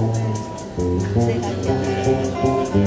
Sehat ya.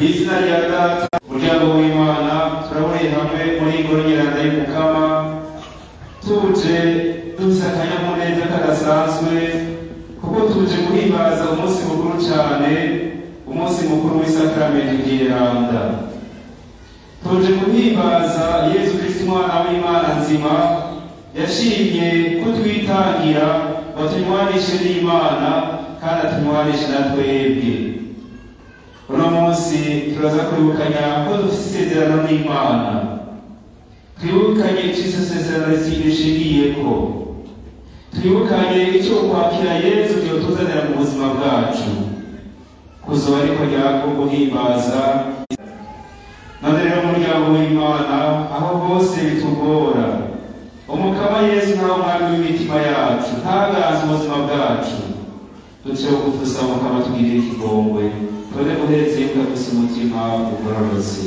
ku izina rya data umuryango w'imana turaboneye hamwe muri ingoro nyiranda y'umukama tuje dufite akanyamuneza kadasanzwe kuko tuje guhimbaza umunsi mukuru cyane umunsi mukuru w'isakaramento ry'iranda tuje guhimbaza yesu kristo umwana w'imana nzima yashimye ko twitangira ngo tunywanishe n'imana kandi atunywanishe na twebwe uno munsi turaza kwibukanya ko dufite isezerano n'imana twibukanye icyo izo sezerano rishingiye ko twibukanye icyo kwakira yesu byotuzanira mu buzima bwacu kuzuba ariko ryako guhimbaza none rero umuryango w'imana aho hose bitugora umukama yesu ntawe umwami w'imitima yacu ntaganze ubuzima bwacu duceho kudusaba umukama tugirire ikigongwe tubone guhereza imbwa gusa umutima ugororotse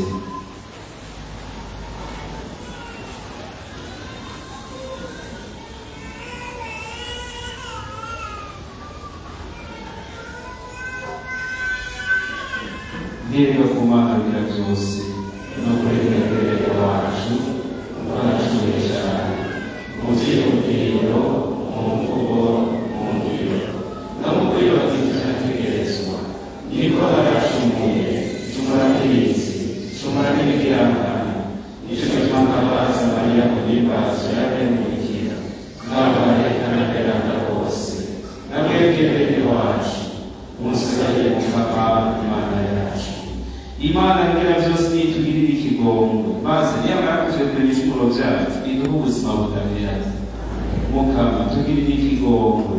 ndirimba ku mana bira byose no kurekerera wacu twaracumuye cyane mu byiyumviro mu mvugo mu ngiro no mu kwiyubakira irategerezwa niko baracumuye cumura n'ibizi cumura n'ibigirangana nicyo gituma nkabaza mariya guhimbaza yabemurikira n'abarekana beranda bose nabwebwe bene wacu umusigaye mukama imana yacu imana ngira byose nitugirire ikigongo maze niyamara kutwekura ibicumuro byacu iduhe ubuzima budaheranye mukama tugirire ikigongwe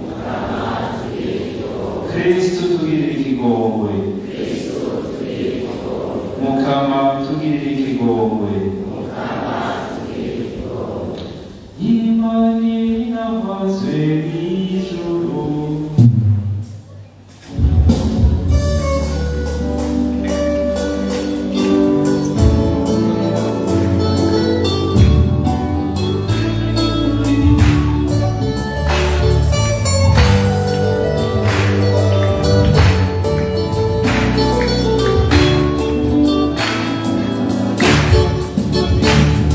kristu tugirire ikigongwe mukama tugirire ikigongwe imani navazwe mw'ijuru Thank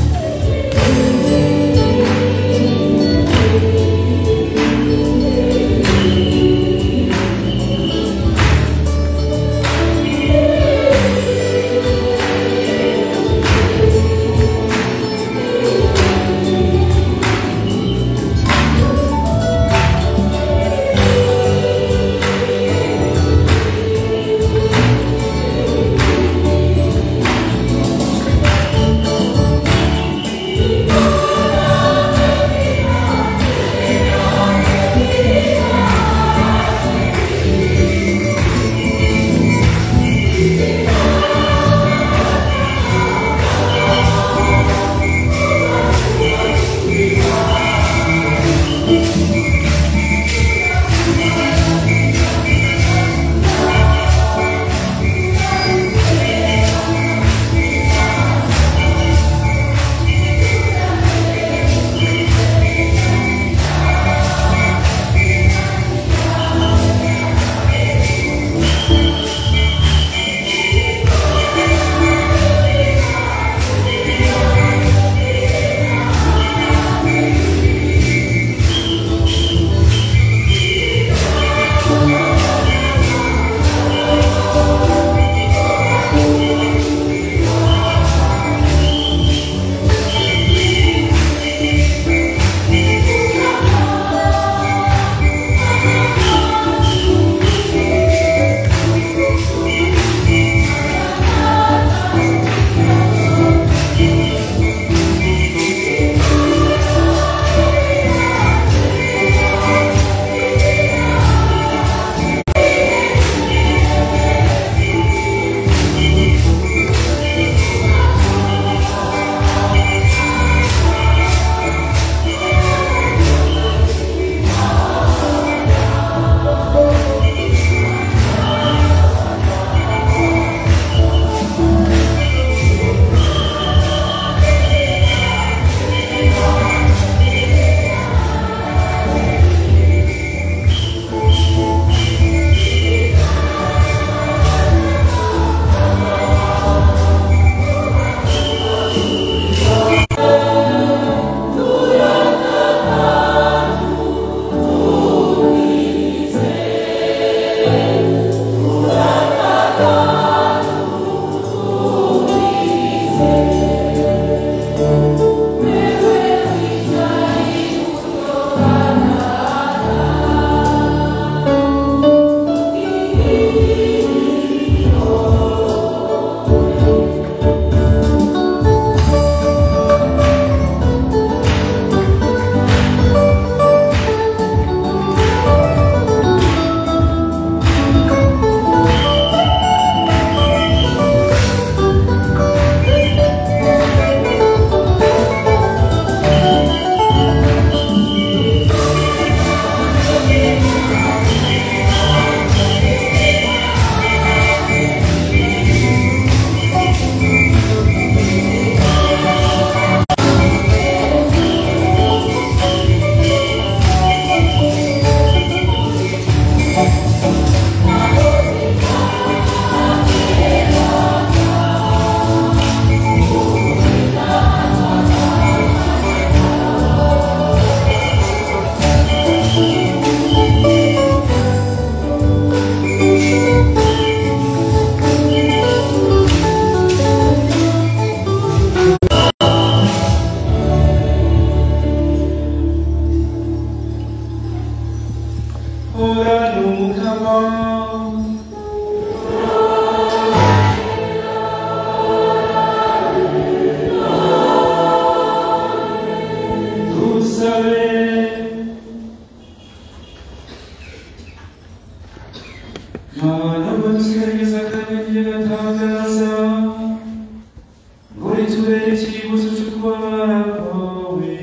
nubwo dusigarageza akanya gatangaza ngo ritubere ikibuzo cyo kubabara kwawe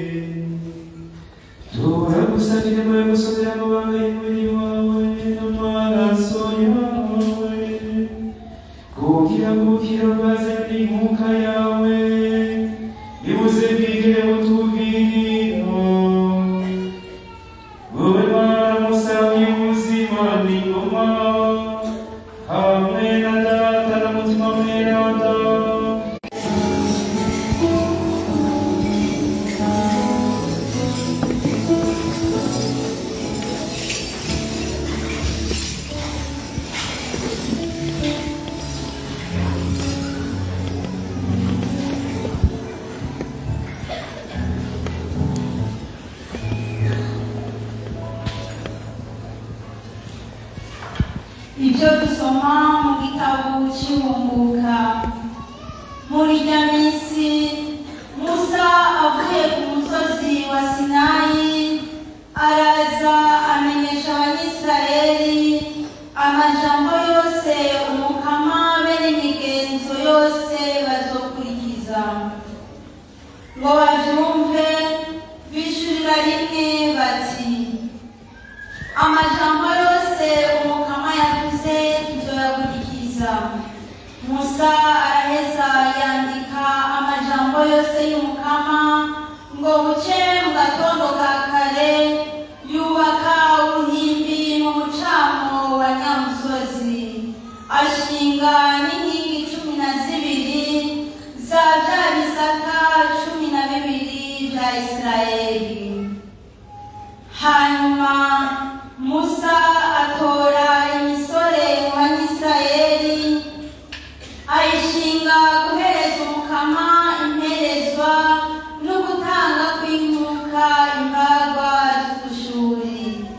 turagusa inema yo gusomera amabanga y'umubiri wawe n'amaraso yawe kugira ngo ukirangaze n'inkuka yawe bibuze bwigire butubwirira wowe mana musamyi w'ubuzima n'ingoma hamwe na data na mutima mweranda ibyo dusoma mu gitabo cy'ihumbuka muri rya minsi musa avuye ku musozi wa sinayi araza amenyesha abanyisirayeli amajambo yose umukama be n'imigenzo yose bazokurikiza ngo babyumve bishurira rimwe bati amajambo yose umukama yavuze tuzoyakurikiza musa araheza yandika amajambo yose y'umukama ngo buce mu gatondo ka kare yubaka uruhimbi mu mucamo wa nyamusozi ashinga n'inkingi cumi na zibiri za bya bisaka cumi na bibiri bya isirayeli hanyuma musa atora imisore mu banyisirayeli ayishinga guhereza umukama imperezwa no gutanga kw'inkuka imbagwa z'ubushuri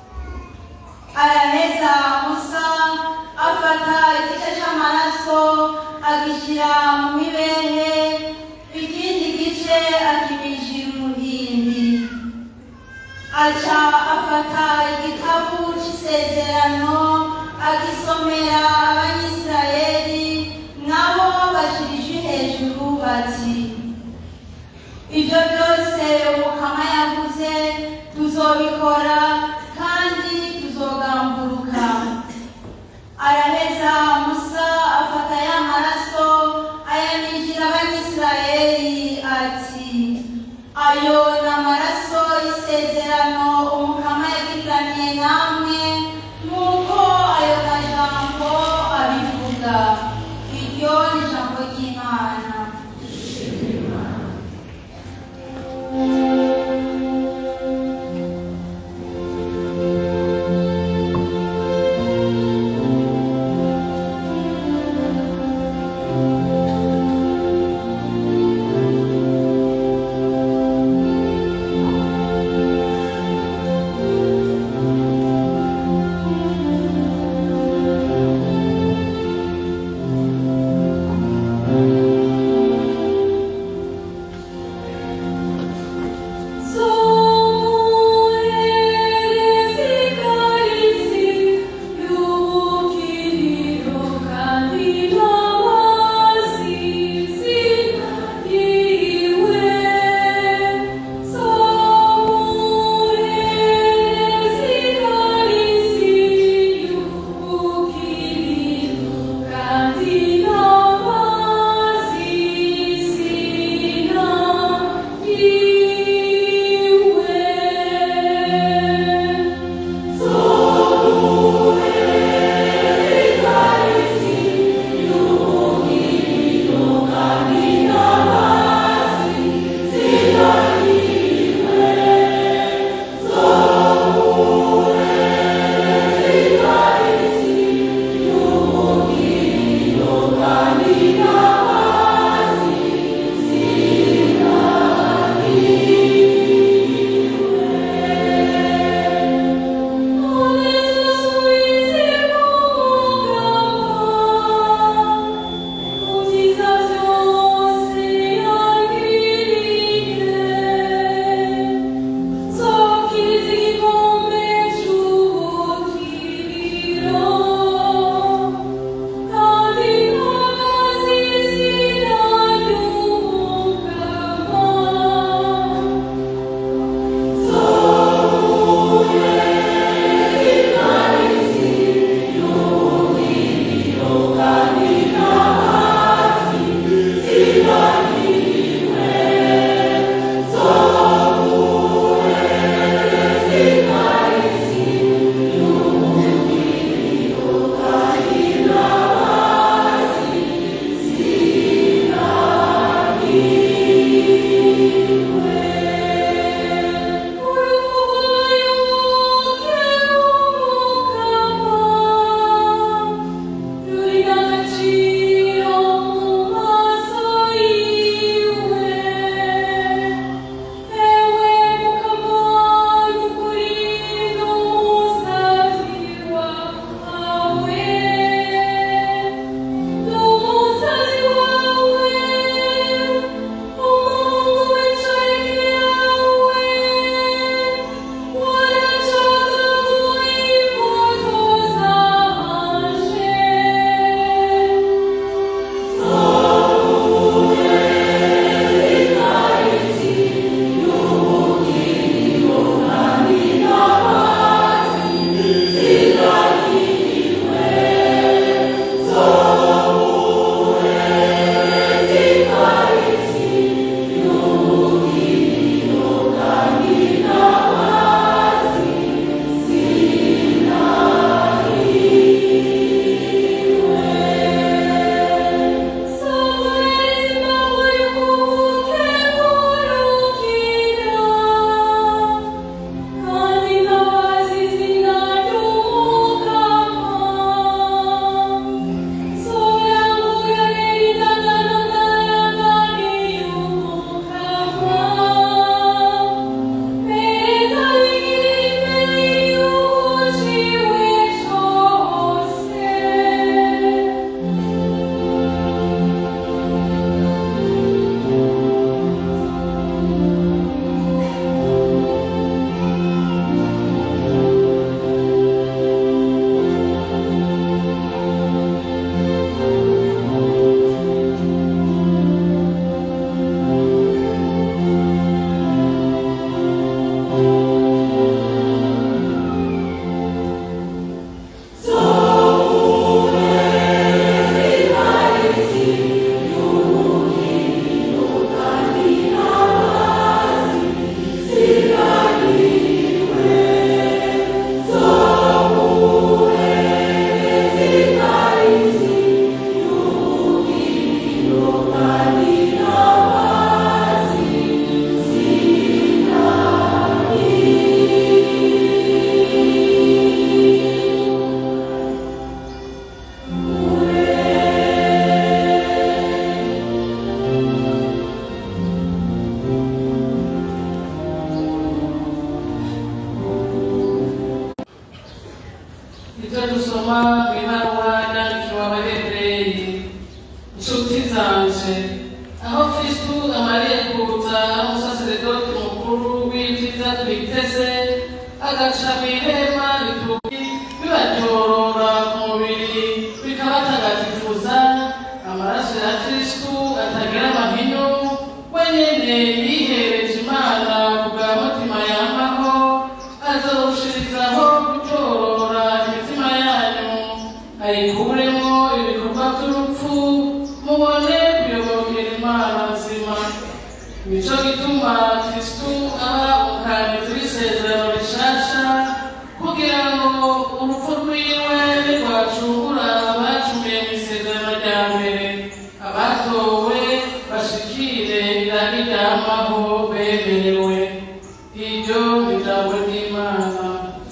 araheza musa afata igice c'amaraso agishyira mu mibehe ikindi gice akimijira uruhimbi aca afata igikapu c'isezerano agisomera abanyisirayeli nabo bashirije hejuru bati ibyo byose umukama yavuze tuzobikora kandi tuzogamburuka araheza musa afata ya maraso ayaminjira abanyisirayeli ati ayo ni amaraso y'isezerano umukama yagiraniye namwe nk'uko ayo majambo abivuga iryo ni ijambo ry'imana biteze agaca mu ihema rituki bibaryorora ku mubiri bikabatagatifuza amaraso ya kristu atagira amahinyu wenyene yihereje imana ku bwa mutima yamaho azorushirizaho gutorora imitima yanyu ayikuremo ibikorwa by'urupfu mubone kuyobokera imana nzima nico gituma kristu aba umukandida w'isezerano rishasha kugira ngo urupfu rwiwe ntirwacungura abacumiye mu isezerano rya mbere abatowe bashikire irari ryamaho bemerewe iryo ni ijambo ry'imana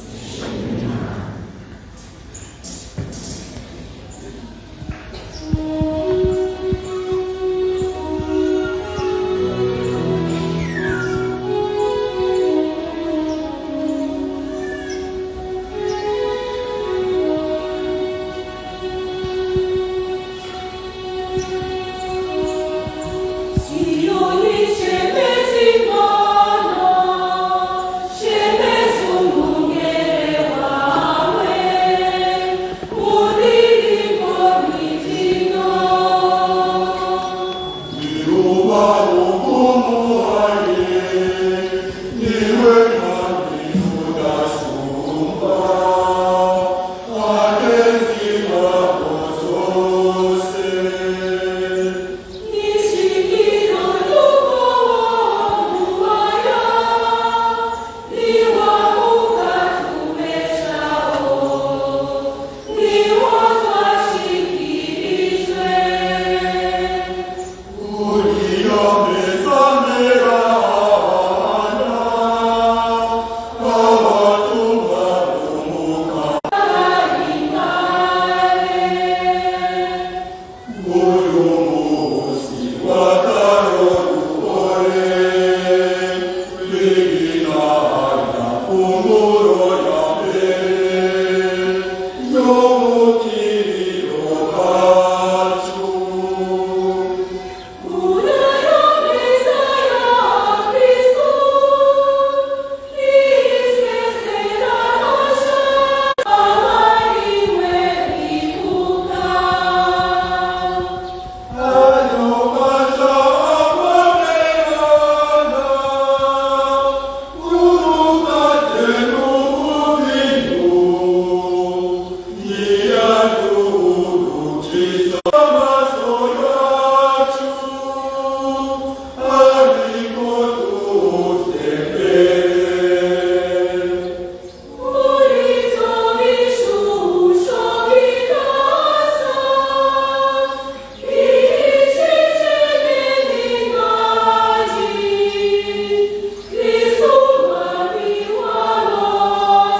Sioni shemezi mwana, shemezi umwungere wawe, muririmbo mw'izina. Nishikiro n'ubuwaya, niwa ukatumeshaho, niwo twashikirijwe.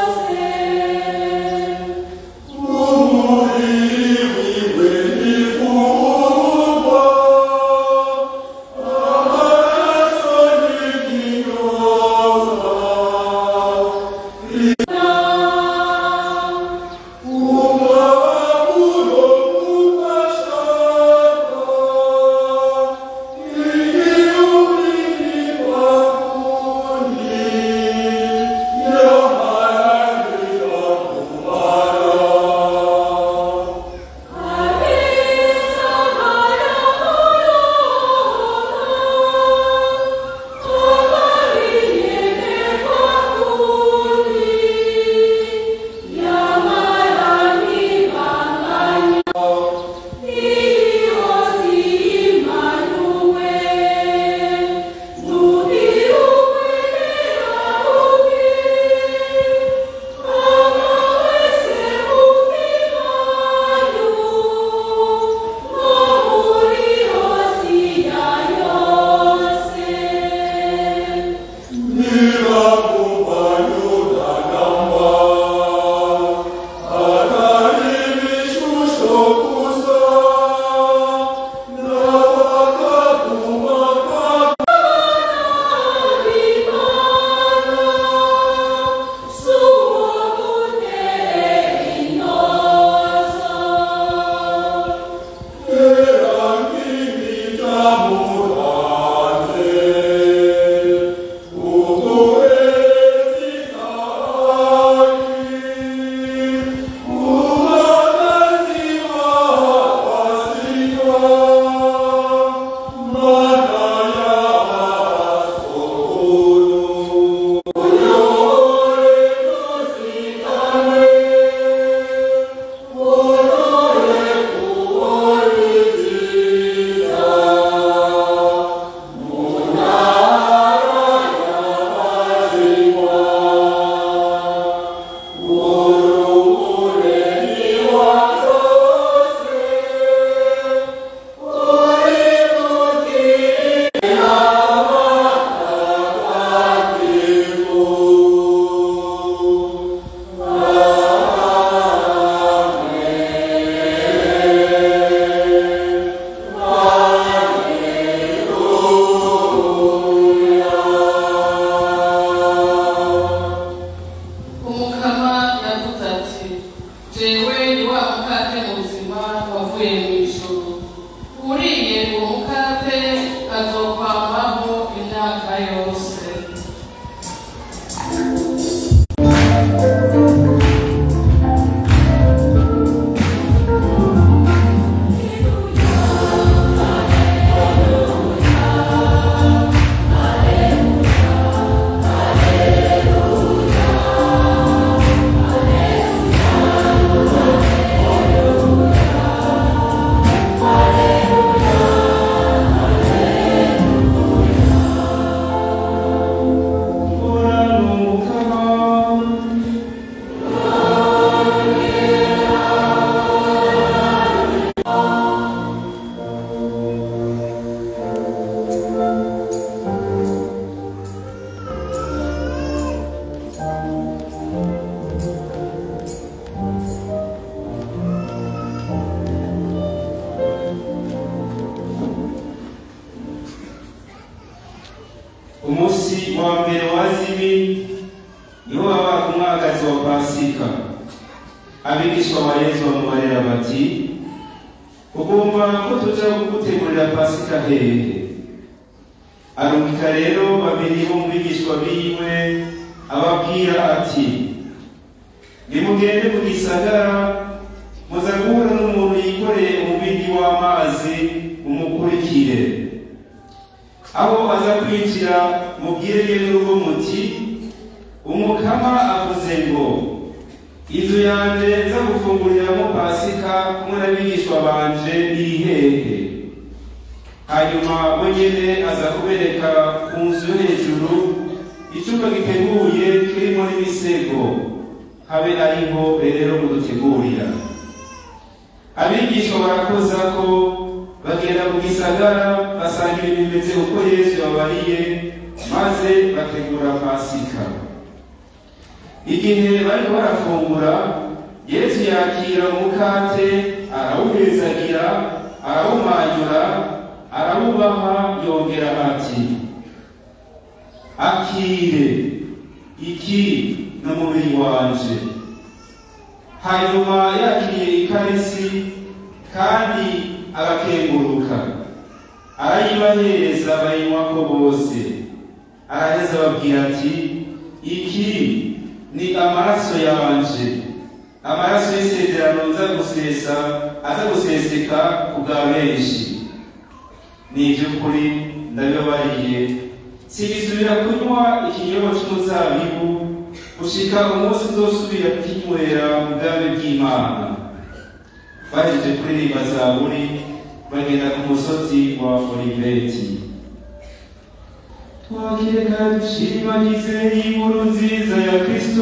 Umuri wiwe nifu munsi wa mbere wa zimi niho baba ku mwagazi wa pasika abigishwa ba yesu bamubarira bati ugomba ko tuja kugutegurira pasika hehe arungika rero babiri bo mu bigishwa biwe ababwira ati nimugende mu gisagara muza guhura n'umuntu yikoreye umubindi w'amazi umukurikire aho aza kwinjira mubwire yewe n'urugo muti umukama avuze ngo inzu yanjye nza gufunguriramo pasika kumwe n'abigishwa banje iri hehe hanyuma we nyene aza kubereka ku nzu yo hejuru icyumba giteguye kirimo n'imisego habe ariho rero mudutegurira abigishwa barakoza ko bagenda mu gisagara basangira ibintu bimeze uko yesu yababariye maze bategura pasika igihe bariko barafungura yesu yakira umukate arawuhezagira arawumanyura arawubaha yongera ati akire iki ni umubiri wanje hanyuma yakiriye ikarisi kandi agakenguruka arayibahereza bayinywako bose araheza ababwira ati iki ni amaraso yanje amaraso y'isezerano nza gusesa aza guseseka ku bwa benshi ni iby'ukuri ndabibabariye sigisubira kunywa ikinyobwa cy'umuzabibu gushika umunsi uzosubira kukinywera mu bwami bw'imana bahejeje kuririmba zaburi bagenda ku musozi wa oliveti twakire kandi dushimagize inkuru nziza ya kristu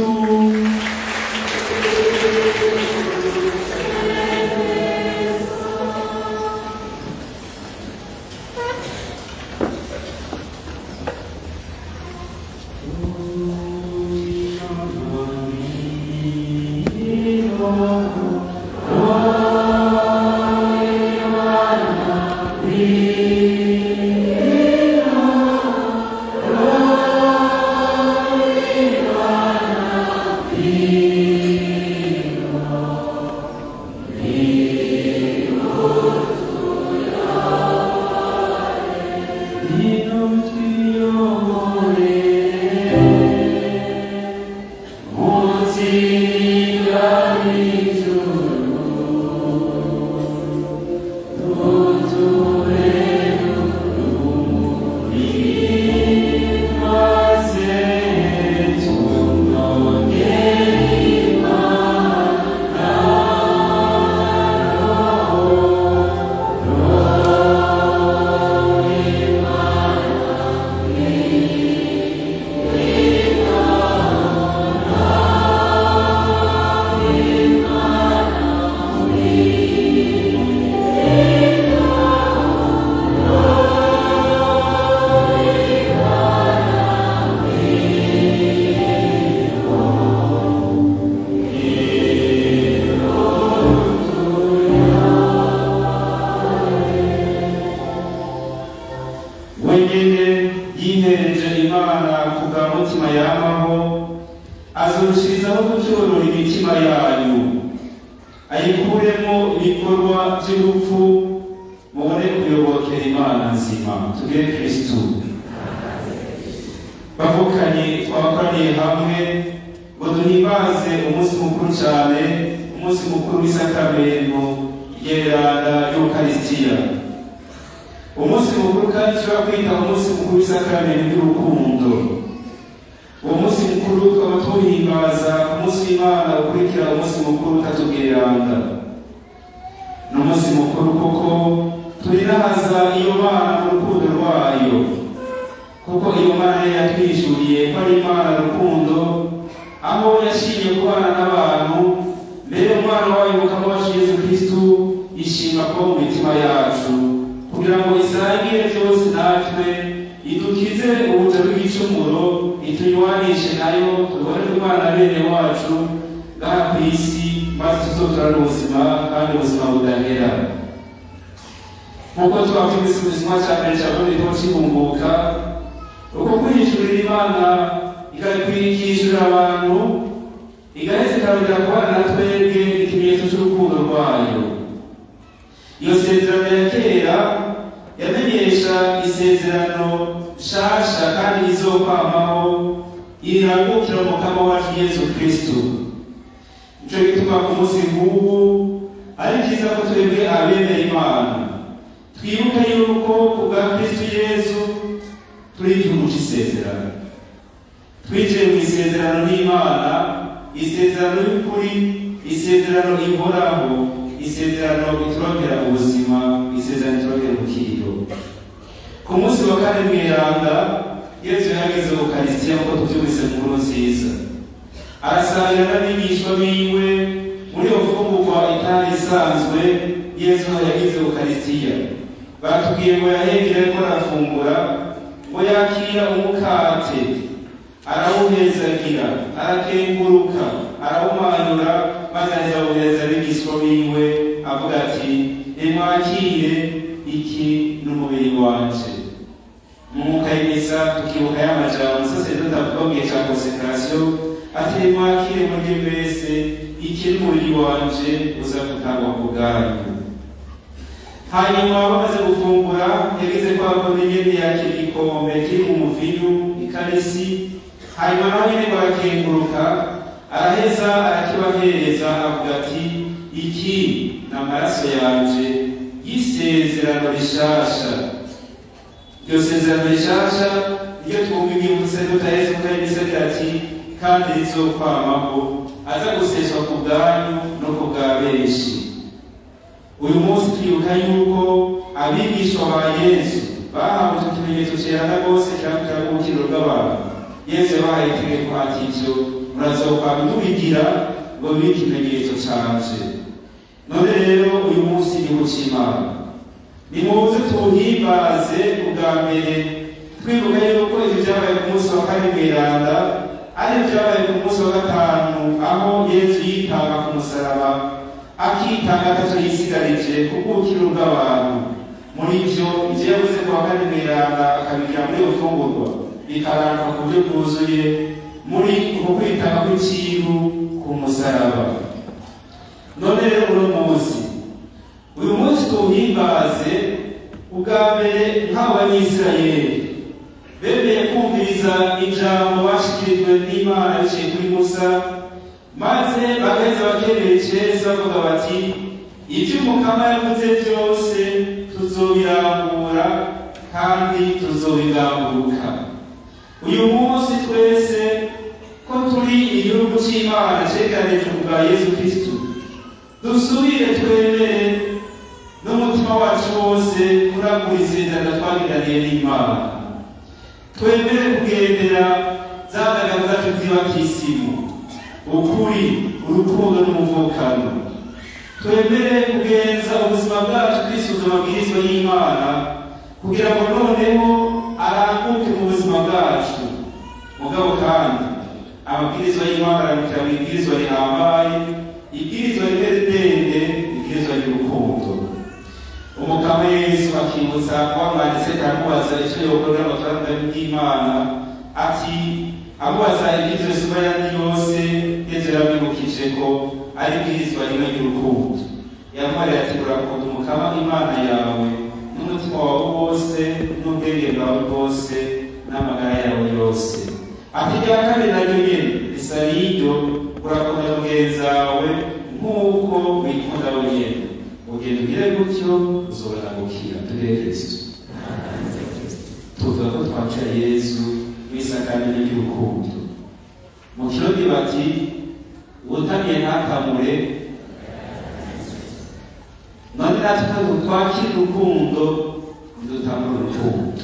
wenyine yihereje imana ku bwa mutima yamaho azurushirizaho gucyorora imitima yanyu ayikuremo ibikorwa by'urupfu mubone kuyobokera imana nzima tugire kristu bavukanye twakoraniye hamwe ngo duhimbaze umunsi mukuru cyane umunsi mukuru w'isakamento ryeranda y'ukarisitiya umunsi mukuru kandi ushobora kwita umunsi mukuru w'isakamento ry'urukundo uwo munsi mukuru tukaba tuwuhimbaza umunsi w'imana ukurikira umunsi mukuru utatubwiranga ni umunsi mukuru kuko turirahaza iyo mana mu rukundo rwayo kuko iyo mana yari yatwishyuriye ko ari imana rukundo aho yashimye kubana n'abantu mbere umwana wayo mukama wacu yesu kristu ishima ko mu mitima yacu kugira ngo isangire byose natwe idukize ubuja bw'igicumuro itunywanishe nayo tubone imana bene wacu ngaha ku isi maze tuzoturane ubuzima kandi ubuzima budahera nk'uko twavuze ubuzima cya mbere cya kabiri ko kibunguka uko kwihishurira imana ikakwigishurira abantu igaheza ikabwira kubana na twebwe ikimenyetso cy'urukundo rwayo iyo sezerano ya kera yamenyesha isezerano nshasha kandi izokwamaho irangukira umukama wacu yesu kristo nico gituma ku munsi nk'ubu ari byiza ko twebwe abemera imana twibuke yuko ku bwa kristo yesu turi igihugu c'isezerano twinjiye mu isezerano n'imana isezerano y'ukuri isezerano ihoraho isezerano iturongera ubuzima isezerano iturongera ubukiro ku munsi wa kane mweranda yesu yahageze mu karisitiya nk'uko tubyumvise mu nkuru nziza arasangira n'abigishwa biwe muri iyo mfungurwa itari isanzwe yesu yagize ukarisitiya batubwiye ngo yahengera ariko arafungura ngo yakira umukate arawuhezagira arakenguruka arawumanyura maze azawuhereza abigishwa biwe avuga ati nimwakire iki n'umubiri wanje mwuka y'imisa tukibuka y'amajambo umusaseredoti avuga mu gihe cya konsekarasiyo ati nimwakire muri mwese iki n'umubiri wanje uza gutangwa ku bwanyu hanyuma bamaze gufungura yagize kwa kone nyene yakira igikombe kiri mu muvinyu ikarisi hanyuma naho nyene barakenguruka araheza arakibahereza avuga ati iki ni amaraso yanje y'isezerano rishasha iryo sezerano rishasha iyo twumva ibyibutse tutaheze ukahise ati kandi rizokwamaho aza guseswa ku bwanyu no ku bwa benshi uyu munsi twibuka yuko abigishwa ba yesu bahawe icyo kimenyetso cyerana rwose cyangwa ubukiro bw'abantu yesu yabahaye itegeko ati ivyo murazoka mubigira ngo bibe ikimenyetso canje none rero uyu munsi ni w'imana nimuze tuwuhimbaze ubwa mbere twibuka yuko ibyo byabaye ku munsi wa kane mweranda ari byabaye ku munsi wa gatanu aho yesu yitanga ku musaraba akitanga atacyo yisigarije ku bw'ubukiro bw'abantu muri byo ibyo yavuze ku wa kane mweranda akabigira muri iyo mfungurwa bikaranga ku buryo bwuzuye muri uko kwitanga kw'ikiru ku musaraba none rero uno munsi uyu munsi tuwuhimbaze ubwa mbere nk'abanyisirayeli bemeye kumviriza ijambo bashikirijwe n'imana biciye kuri musa maze bagaheza bakemera iceza bavuga bati ibyo umukama yavuze byose tuzobirambura kandi tuzobigamburuka uyu munsi twese ko turi igihugu cy'imana cyegeranije bwa yesu kristu dusubire twemere n'umutima wacu wose kuragura isezerano twagiraniye n'imana twemere kugendera za ndagano zacu ziba kisimu ukuri urukundo n'umuvukano twemere kugenza ubuzima bwacu twisuza amabwirizwa y'imana kugira ngo noneho aranguke mu buzima bwacu mugabo kandi amabwirizwa y'imana arabikira mu ibwirizwa rihambaye ibwirizwa rimwe ndende ibwirizwa ry'urukundo umukama yesu akibutsa wamwanditse aramubaza icyo yokorera amafaranga y'imana ati amubaza ibwirizwa isuma yandi yose yesu yaramwibukije ko ari ibwirizwa rimwe ry'urukundo yamwarira ati urakunda umukama imana yawe n'umutima wawe wose n'ubwenge bwawe bwose n'amagara yawe yose ati rya kabiri naryo nyene risa n'iryo urakunda mugenzi wawe nk'uko wikunda wenyene ugenda ugire gutyo uzobona gukira tugire kristo tuvuga ko twakira yesu w'isakamenya ry'urukundo mu kirodi bati utamiye ntakamure none natwe ntabwo twakira urukundo ntidutangure urukundo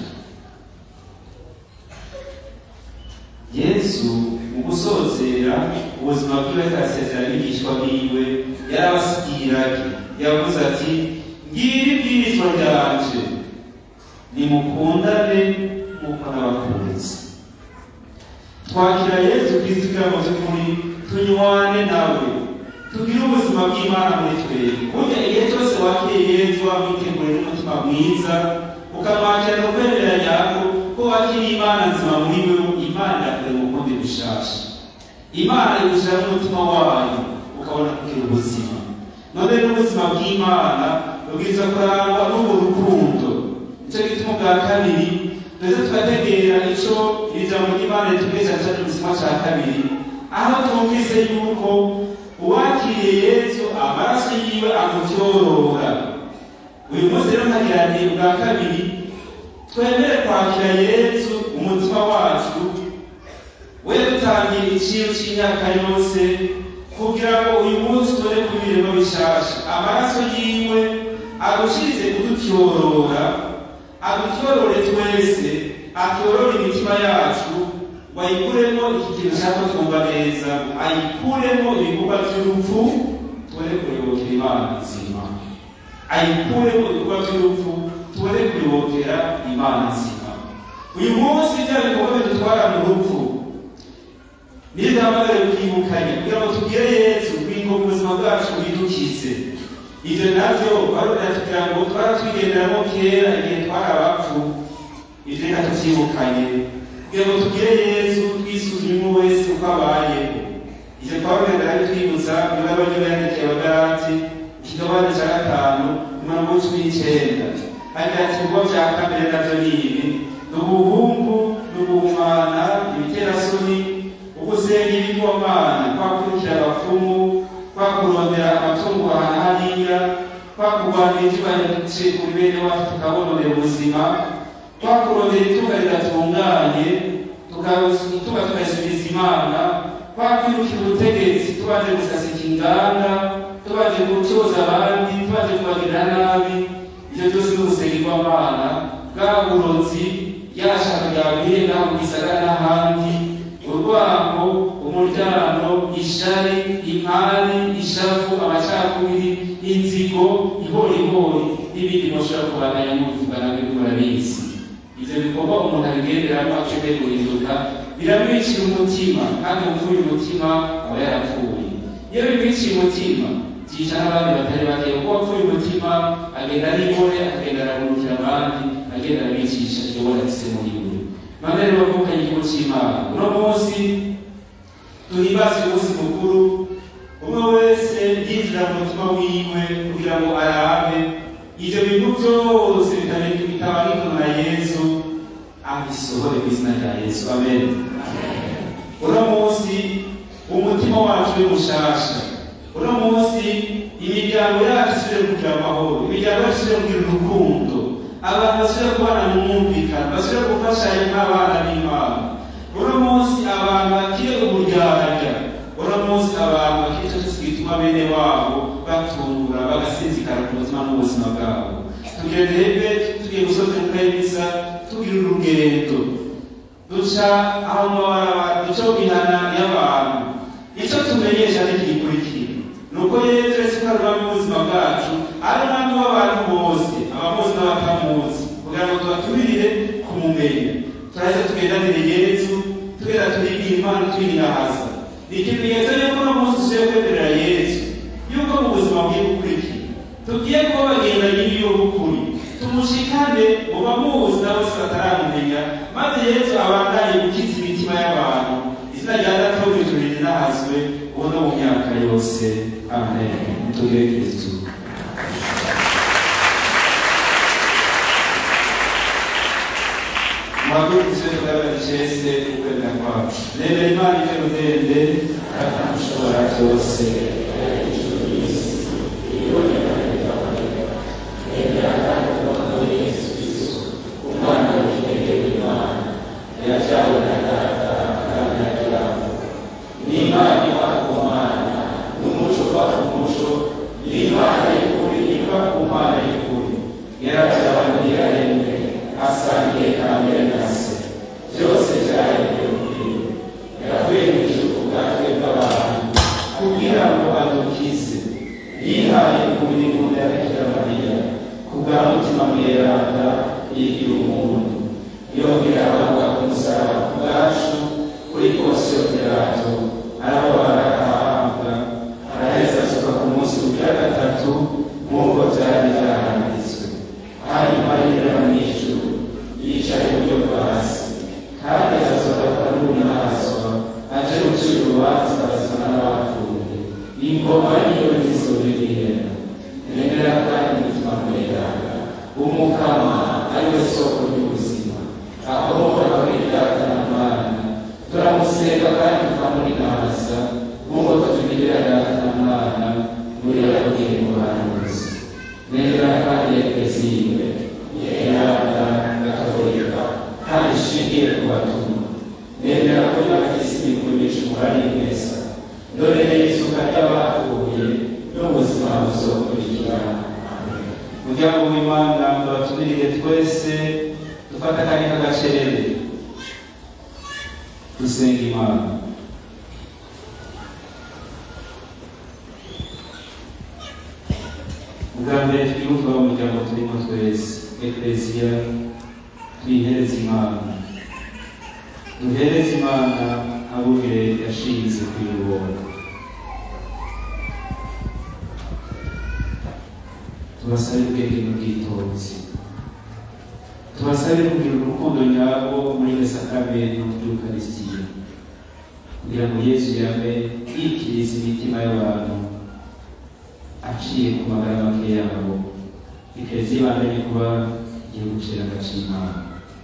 yesu mu gusozera ubuzima bwiwe akasezera abigishwa biwe yarabasibwirage yavuze ati ngiri ibwirizwa ryanje nimukundane nk'uko nabakunze twakira yesu kristo kugira ngo by'ukuri tunywane nawe tugire ubuzima bw'imana muri twebwe burya igihe cyose wakiriye yesu wamwitegure n'umutima mwiza ukamwakira no kwemera nyako ko wakiriye imana nzima muri wewe imana irakurema ukundi gushasha imana igushyiramo umutima wayo ukabona kugira ubuzima none n'ubuzima bw'imana rubwiza kurangwa n'ubwo rukundo nicyo gituma ubwa kabiri ndetse tugategera icyo iri jambo ry'imana ritubesha cyane ubuzima cya kabiri aho twumvise yuko uwakiriye yesu amaraso yiwe amutyorora uyu munsi rero nkagirane ubwa kabiri twemere kwakira yesu umutima wacu we dutangira iciro cy'imyaka yose kugira ngo uyu munsi tubone kubiremo bishasha amaraso yiwe agushirize kudutyorora adutyorore twese atyorore imitima yacu wayikuremo iki kintu ushaka twumva neza ayikuremo ibikorwa by'urupfu tubone kuyobokera imana nzima ayikuremo ibikorwa by'urupfu tubone kuyobokera imana nzima uyu munsi bya bikorwa bidutwara mu rupfu niduhamagare kwibukanya kugira ngo tubwire yesu kugira ngo ubuzima bwacu bwidukize ibyo nabyo barongera kugira ngo twaratwigenderamo kera igihe twari abapfu ibyo reka tubyibukanye kugira ngo tubwire yesu twisuzume wese uko abayeho ibyo twabagenda ari twibutsa niba baryo yandikiye abagarati ikigabane cya gatanu umurongo w'icumi n'icyenda agira ati ibikorwa bya kamere nabyo ni ibi ni ubuhungu ni ubuhumana ibiterasoni ugusenga ibigomana kwa kurikira abapfumu kwa kurondera amatungo ahantu hariya kwa kurwanira ibyubahiro kuri bene wacu tukabononera ubuzima kwa kurondera itunga ridatunganye tuba tugasubiza imana kwa kwirukira ubutegetsi tubanje gusasika inganda tubanje gucuza abandi tubanje kubagirira nabi ibyo byose ni ugusengerwamana bwa burozi yashaka ryabwiye naho mu gisagara n'ahandi urwango umuryango ishari impari ishavu amacakubiri inzigo ihorihori n'ibindi mushobora kubandanya mubivuga nabyo murabizi ivyo bikorwa umuntu abigenderamo akeneye guhinduka biramwicira umutima kandi upfuye umutima aba yarapfuye iyo bimwiciye umutima byica n'abandi batari bake kuko wapfuye umutima agenda aribore akagenda aragurukira abandi agenda arabicisha ibyo warafise muri we none rero bavukanye igihugu cy'imana uno munsi tuhimbaze umunsi mukuru umwe wese yinjira mu mutima wiwe kugira ngo arabe ivyo bintu byose bitabarikanwa na yesu abisohore mu izina rya yesu amen uno munsi umutima wacu uri mushasha uno munsi imiryango yacu isubire kugira amahoro imiryango yacu isubire kugira urukundo abantu basubire kubana mu mwumvikano basubire gufashanya nk'abana b'imana uno munsi abantu bakire uburyarya uno munsi abantu bakire icyo cyose gituma bene wabo batungura bagasinzikara ku buzima n'ubuzima bwabo tugira rebe tugiye gusoza mukayimisa tugira urugendo duca aho mabarabara duca mu mihana y'abantu icyo tumenyesha ntigikurikira ni uko yesu yesu ko ari umwami w'ubuzima bwacu ari umwami w'abantu bose abamuzi n'abatamuzi kugira ngo tubaturire kumumenya turahise tugendanire yesu tugenda turigira imana twirirahaza ni ikimenyetso yuko uno munsi usiye kwemerera yesu yuko mu buzima bwiye gukurikira tugiye kuba bagendanye n'iy'ubukuri tumushikane mu bamuzi na bose bataramumenya maze yesu abandanye gukiza imitima y'abantu izina rya data wo mw'ijuru rinahazwe ubu no mu myaka yose amen tugire kristu muhagurukize tugaragara icese ukwemera kwacu nemera imana iterudende kandi mushobora byose kugira ngo adukize yihaye ku mirimo ya bikira mariya kubwa mutima mweranda yigira umuntu yongera abavuga ku musaraba ku bwacu kuri kosiyo pirato arababara arahabwa araheza asuka ku munsi ugira gatatu nk'uko byari byaranditswe hanyuma yinjira mu ijuru yicaye iburyo bwa se ingoma niyo nizobibihera nemera kandi umutima mweranda umukama ariwe soko ry'ubuzima ahora kwitaka na mwana turamusenga kandi tukamurinaza nk'uko tubigirira data na mwana muri yabwiye mu bahanuzi nemera kandi ekleziwe yeranda gatolika kandi ishingiye ku batumwa nemera ko y'abakirisi bikumisha umurari mwiza dore n'izuka ry'abapfuye n'ubuzima buzokurikira muryango w'imana muratumirire twese dufata akanya k'agacerere dusenga imana ubwa mbere twibuka wa muryango turimo twese ekleziya twihereze imana duhereze imana abubire yashinze kuyobora tubasabe ubwenge n'ubwitonzi tubasabe kugira urukundo nyarwo muri iyo sakramento ry'ukarisitiya kugira ngo yesu yabe yikiriza imitima y'abantu aciye ku magara make yabo ikeza ibandanye kuba igihugu cera agacimana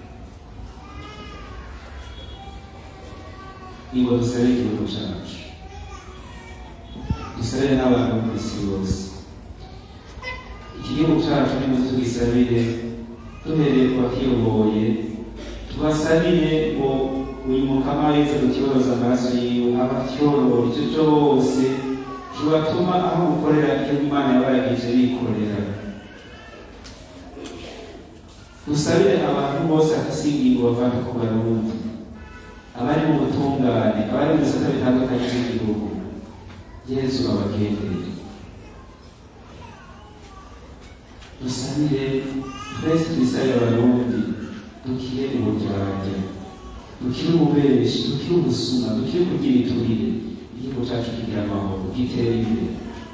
niba dusabe igihugu cacu dusabe n'abantu ku isi bose iki gihugu cacu nimuze tugisabire duhereye ku bakiyoboye tubasabire ngo uyu mukama wese dukibaroza amaraso yiwe abatyorora icyo cyose tubatuma aho gukorera icyo imana yabaragije bikorera dusabire abantu bose akasingingo bavana ku barundi abari mu butungane abari mu bisata bitandukanye by'igihugu yezu abagendere dusabire twese twisabire abarundi dukire uburyarya dukire ububeshi dukire ubusuma dukire kugira iturire igihugu cyacu kigira amahoro gitere imbere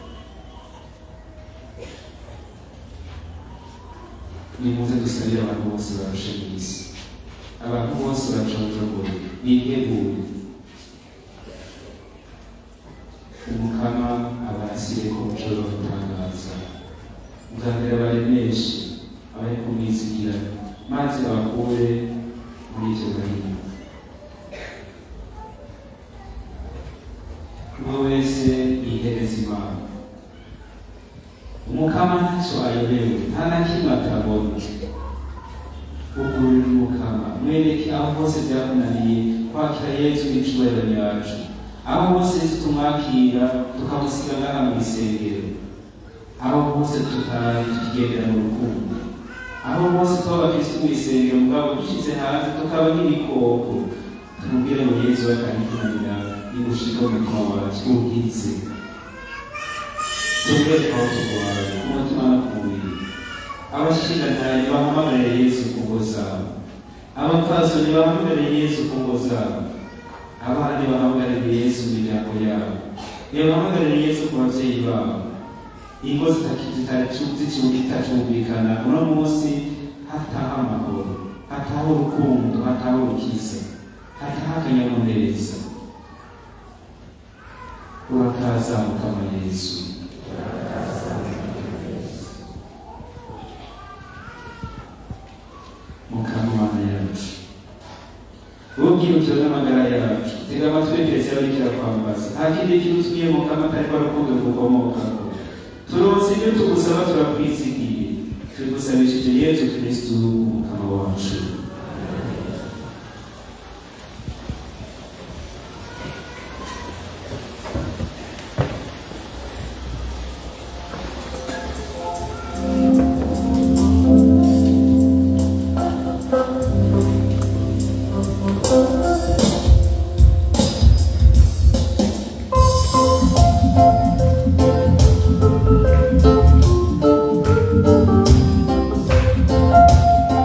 nimuze dusabire abantu bose barushe mu isi abantu bose baconjogoye bitegure umukama abarasire ku muco wo gutangaza ubwa mbere abaremeshe abari kumwizigira maze abakure muri ivyo gahinda umwe wese yihereza imana umukama ntacyo ayobewe nta na kimwe atabona ugurira umukama mwereke aho hose byakunaniye kwakira yesu n'icubahiro yacu aho hose yesu tumwakira tukamusiga ngaha mu isengero aho hose tutari tukigendera mu rukundo aho hose tuba abakristo mu isengero mugabo dushyize hanze tukaba nk'ibikoko tumubwire ngo yesu we kandi kunanira nigushika mu mutima wacu ubwize tubwire aho turwaye ku mutima no ku mubiri abashingantaye bahamagarire yesu ku ngo zabo abapfasoni bahamagarire yesu ku ngo zabo abandi bahamagarire yesu mu miryango yabo bahamagarire yesu ku babyeyi babo ingo zitacumvikana uno munsi hataha amahoro hataha urukundo hataha urukiza hataha akanyamuneza urakaza mukama yesu mukama mana yacu ubwirukiro n'amagara yacu tega amatwi twese abikira kwambaza nta kindi kintu utumiye mukama atari ko rukundo rukomokaho turonse ibyo tugusaba turakwizigiye tubigusabishije yesu kristu umukama wacu Thank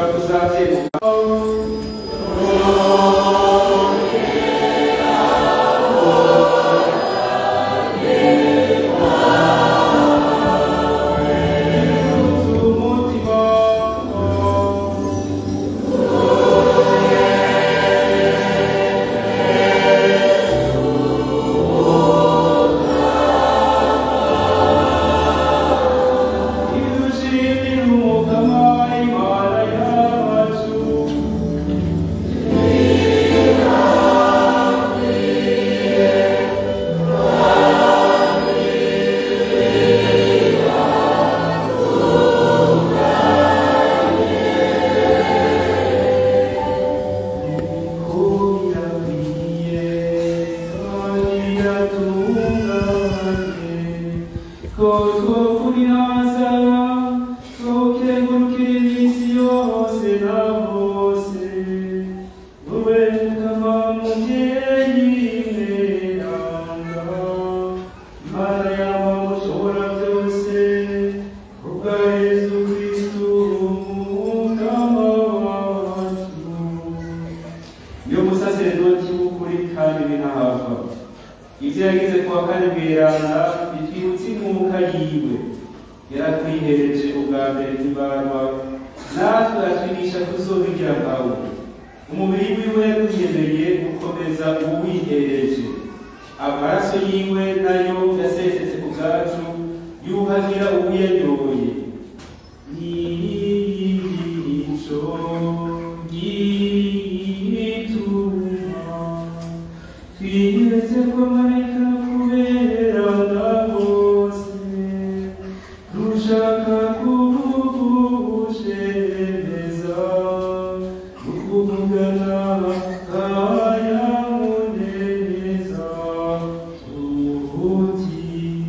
ushobora kuzabyemera umutima idushimira umukama imana yacu Yesu Kristu umukama wacu niyo musaseredoti w'ukuri kandi binahava ibyo yagize kuwa kane bweranda bitwibutsa inkuka yiwe yaratwihereje ubwa mbere ntibarwa natwe atwigisha kuzobigira nkawe umubiri wiwe yatwiyemereye gukomeza uwihereje amaraso yiwe nayo yasesetse ku bwacu yuhagira uwiyanyoye Nico gituma twigeze ko marayika kuberana bose rushaka kugushemeza ukuvugana kanyamuneza tuti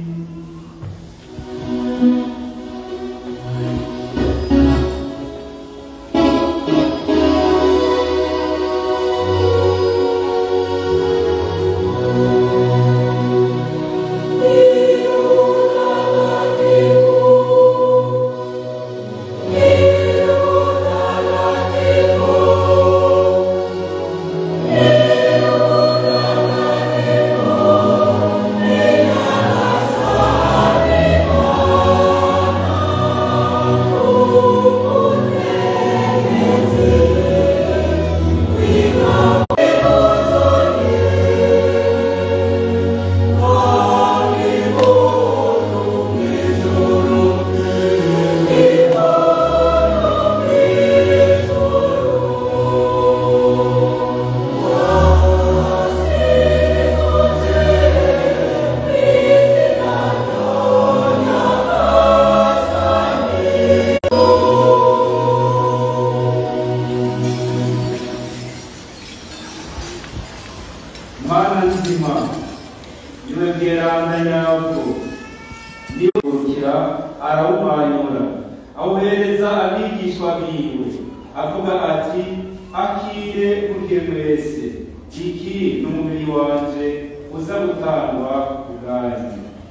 mana nzima niwe bweranda nyabwo niburukira arawumanyura awuhereza abigishwa biwe avuga ati akire kurye mwese iki ni umubiri wanje uza gutangwa ku bwanyu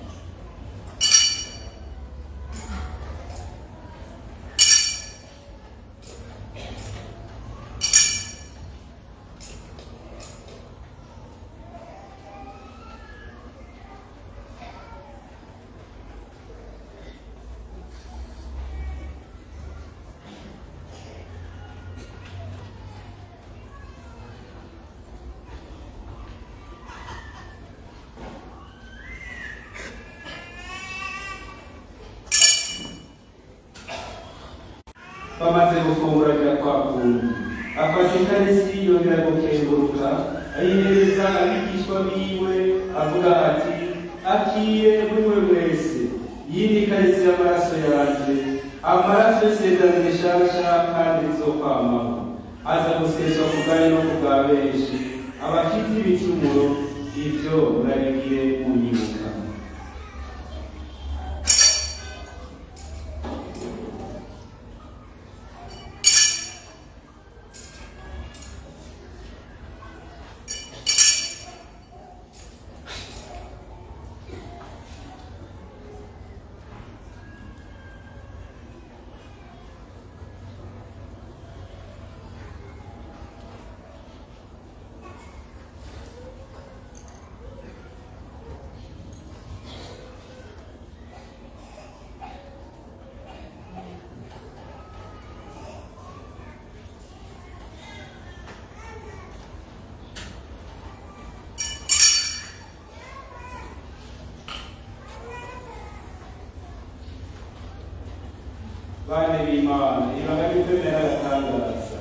bamaze gufungura bya kwa kundi afata ikarisi yongera gukenguruka ayihereza abigishwa biwe avuga ati akire munywe mwese iyi ni ikarisi y'amaraso yanjye amaraso y'isezerano rishasha kandi rizokwamaho aza guseswa ku bwanyu no ku bwa benshi abafite ibicumuro ibyo murabigire munyibuka bane b'imana ibanga ry'ukwemera agatangaza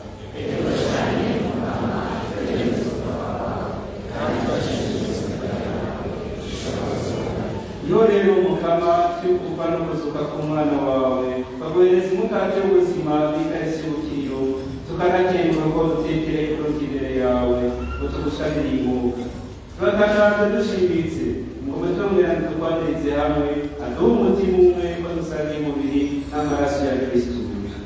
iyo rero umukama cyo kuva no kuzuka k'umwana wawe ukaguhereza umukate w'ubuzima bw'ikarisi y'ubukiro tukanakengura ko dutekereye kuruta imbere yawe ngo tugushanire imbuga turatangaza dushimbitse ngo mutongera dukwanirize hamwe aduhe umutima umwe ko dusangiye umubiri n'amaraso ya kristu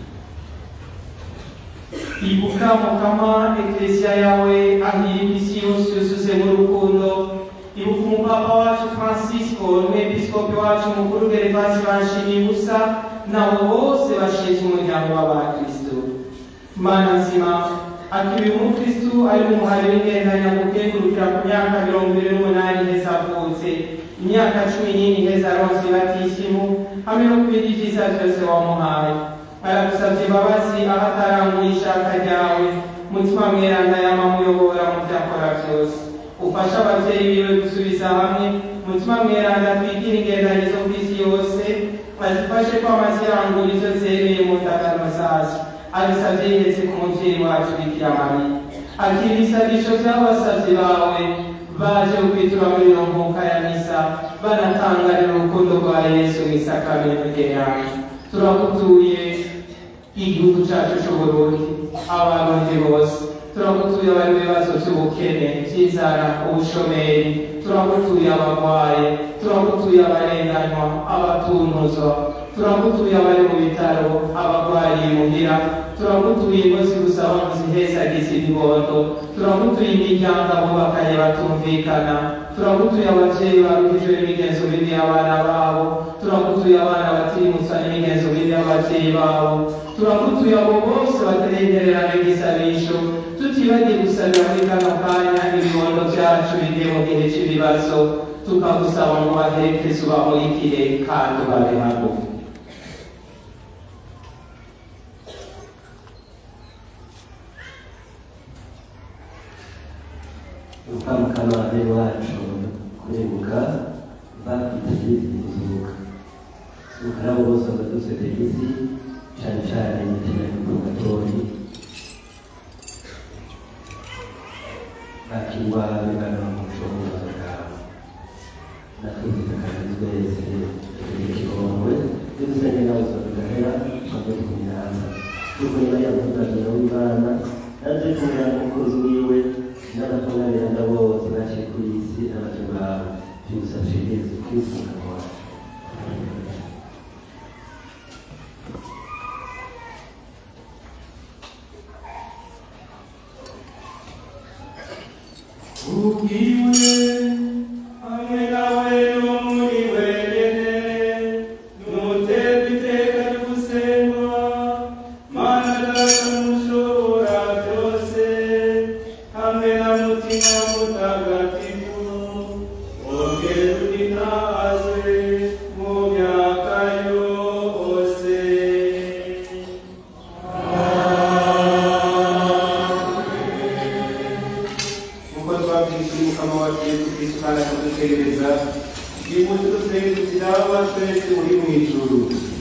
ibuka mukama eklesia yawe aho iri isi yose yuzuze mu rukundo ibuka umupapa wacu francisco n'umwepiskopi wacu mukuru gervasi banshimiye ubusa nabo bose bashinze umuryango w'abakristo mana nzima akiri umukristu ari mu muhari w'ingendanya gukengurukira ku myaka mirongo ibiri n'umunani heza avutse imyaka cumi n'ine heza aronse batisimu hamwe no ku bindi byiza byose wamuhaye aragusabye imbabazi aho ataranguye ishaka ryawe mutima mweranda yamamuyobora mu byo akora byose ufashe ababyeyi biwe gusubiza hamwe mutima mweranda twigire ingendanye zo ku isi yose azifashe ko amazirangura ibyo zemeye mu ndagano zazo abisabye yihetse ku mubyeyi wacu bikira mariya akira ibisabisho by'abasabyi bawe baje kwitura muri iyo nkuka ya misa banatangarira urukundo rwa yesu mu isakamento ryawe turakutuye igihugu cyacu cy'uburundi abarundi bose turagutuye abari mu bibazo by'ubukene by'inzara ubushomeri turagutuye abarwaye turagutuye abarenganywa abatuntuzwa turagutuye abari mu bitaro abarwariye imuhira turagutuye ingozi gusaba ngo zihezagize ibibondo turagutuye imiryango abubakanye batumvikana turagutuye ababyeyi baruhijwe n'imigenzo mibi y'abana babo turagutuye abana batirimutsa n'imigenzo mibi y'ababyeyi babo turagutuye abo bose baterengererana igisabisho tutibagiye gusabira muri kano kanya ibibondo byacu bigiye mu gihe cy'ibibazo tukagusaba ngo baherekeze ubamurikire kandi ubabe hagufi ukamukama wacu kurenguka bakwitabiriye kuzuka ukarabo bose badutse tegisi cyane cyane imitima y'urugatori bakirwa bigana mu bushobozi bwawe natwe zitakaza twese tugira ikigongwe dusenge nawe uzabigahera twabwe tukumiranza kuko niba yamutazira w'imana naje kumera n'umukozi wiwe n'abatunganirana bose baciye kuri iyi si abato bawe byugusabye yesu kwifuza kwawe ubwiwe hamwe nawe no muri wenyine nuterwa iteka ry'ugusengwa mana data mushobora byose hamwe na mutima mutagatifu ongera uninaze mu myaka yose nk'uko twabwishyuye umukama wacu yesu kristo kandi akadutegereza bimutse dusenge kugira aba twese uri mu ijuru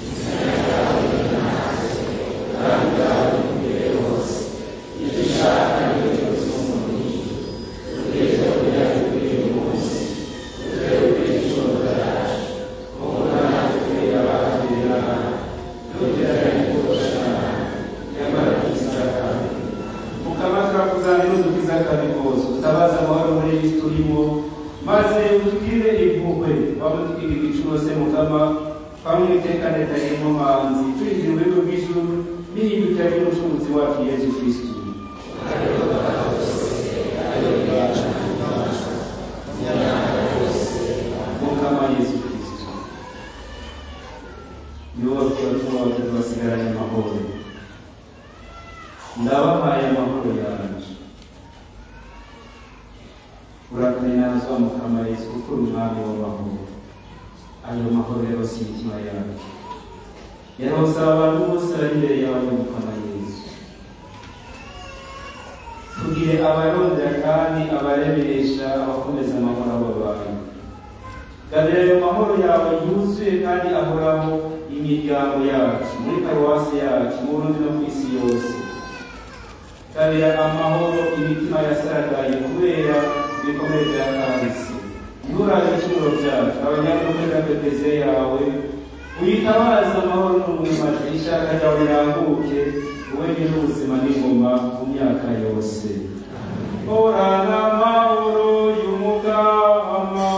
mukama turakuzana n'udukiza kabi kose utabaza amahoro muri iyi si turimo maze utugire impuhwe waba tukiga igicurose mukama twamwe itekane tarimo manzi twinjira urwego rw'ijuru n'ihindukira ry'umucunguzi wacu yesu kristo mukama yesu kristo niwo watuma abatatu basigaranye amahoro ndabahaye amahoro yanjye urakanazwa mukama yesu kuko uri umwami w'amahoro ayo mahoro rero si imitima yacu yarosaba abantu bose bari imbere yawe mukama yesu tugire abarondera kandi abaremeresha abakomeza amahoro abo bantu gabira ayo mahoro yawe yuzuye kandi ahoraho imiryango yacu muri paruwasi yacu mu burundi no ku isi yose kabira amahoro imitima yasaragaye kubera ibikomere bya kahise nturabe ibicumuro byacu abanyamuhera pepeziyo yawe uyitabaza amahoro n'umwimaje ishaka ryawe riranguke wowe nyine ubuzima n'ingoma mu myaka yose horana amahoro y'umugama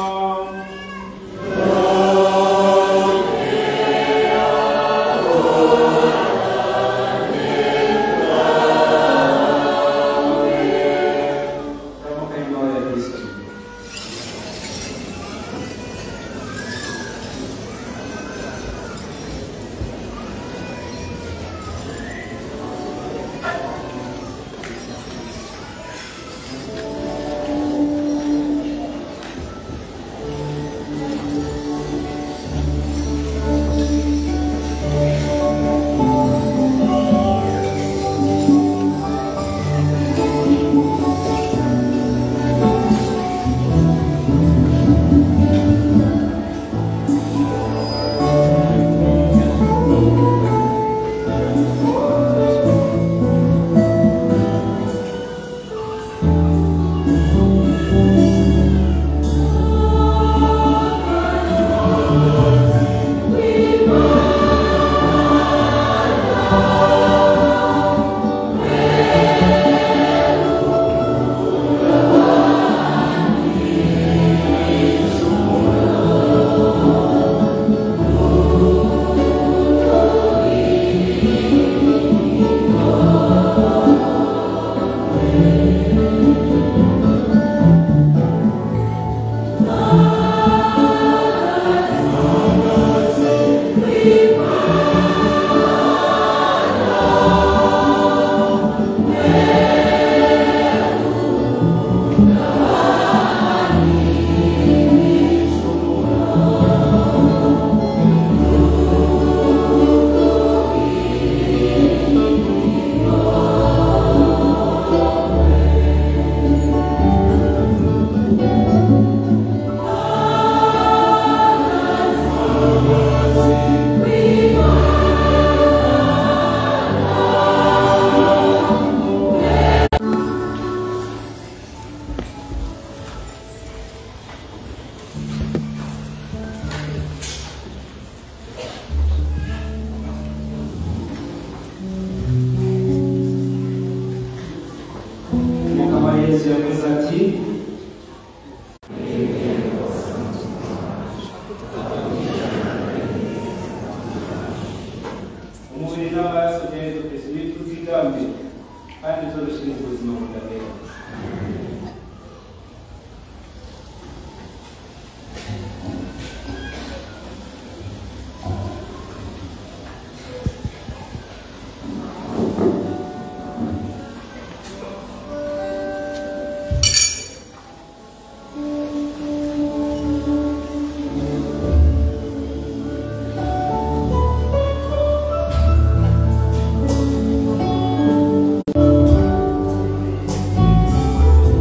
Ramukanya amahoro ya Kristo. Mukama Yesu yavuze ati umubiri n'amaraso byerezo Kristo nituzigambe kandi tuzoshinzwe ubuzima budahera Thank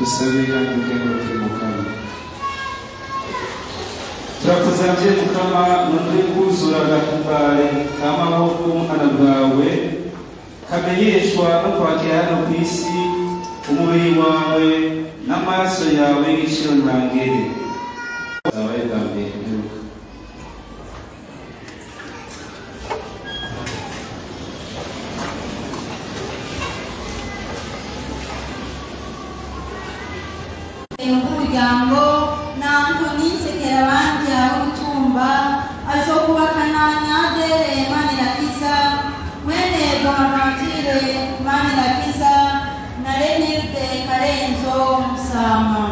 dusabe kandi dukenguruke mukama turakuzavye mukama none kuzura agakumbare kamaho k'umwana bwawe kamenyeshwa no kwakira hano ku isi umubiri wawe n'amaraso yawe y'igiciro ntangere zabaye bwa mbere mperuka umuryango na antoni sekerabandi w'utumba ashokubakana na adere manirakiza mwene bonaventure manirakiza na renilde karenzo musama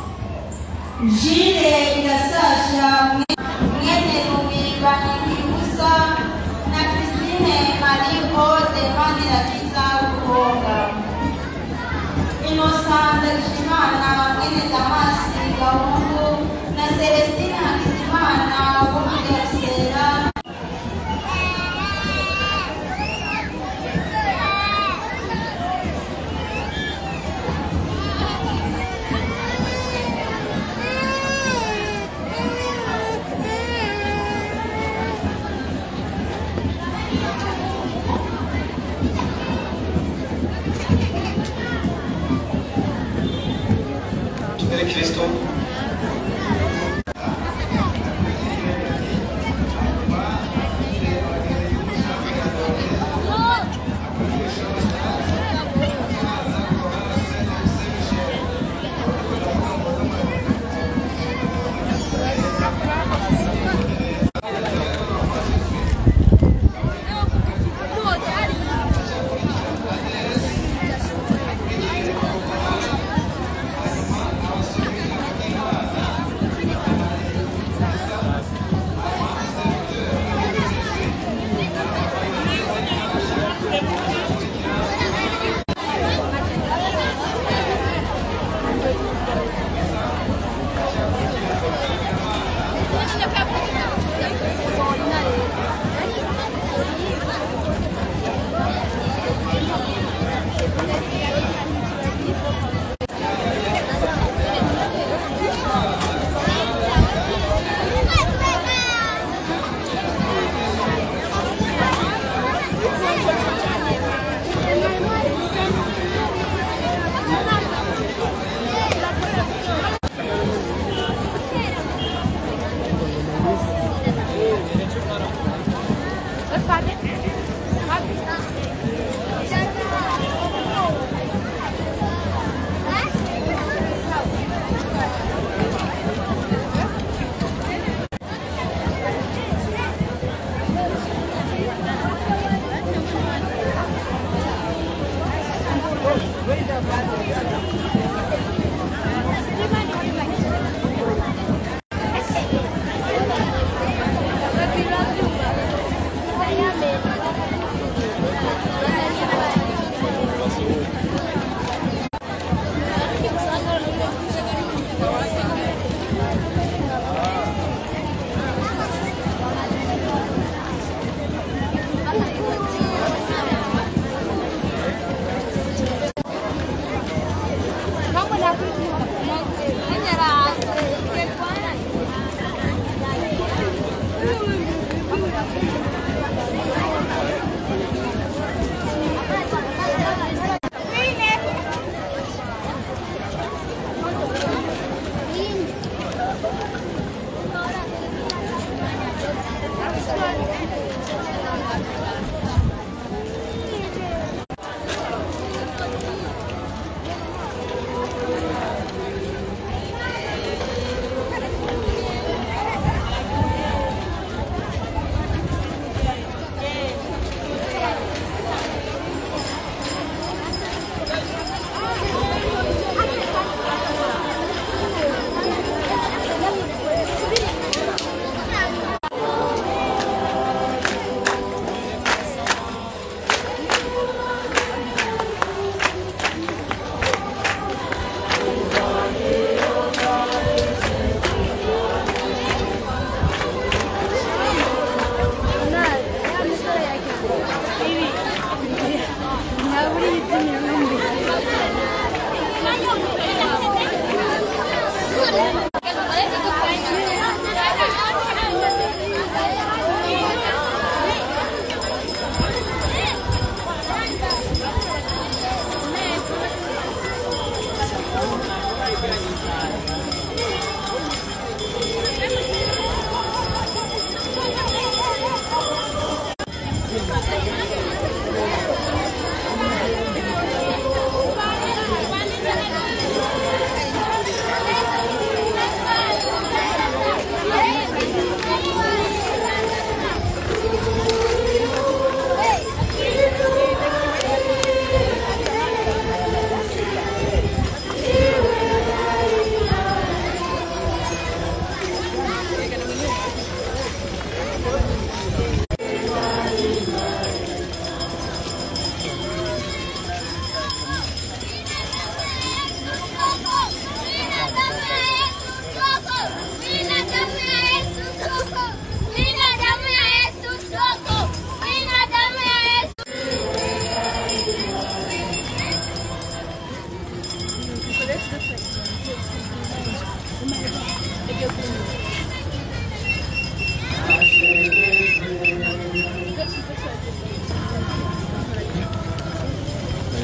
jile irasasha mwene rubimbani ntibuza na christine mariho de manirakiza ruhonga Innocent Ndagijimana mwene Damasi Gahungu na Celestine Hakizimana wo mu Gasera tubere kristo Thank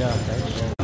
Yeah, thank you.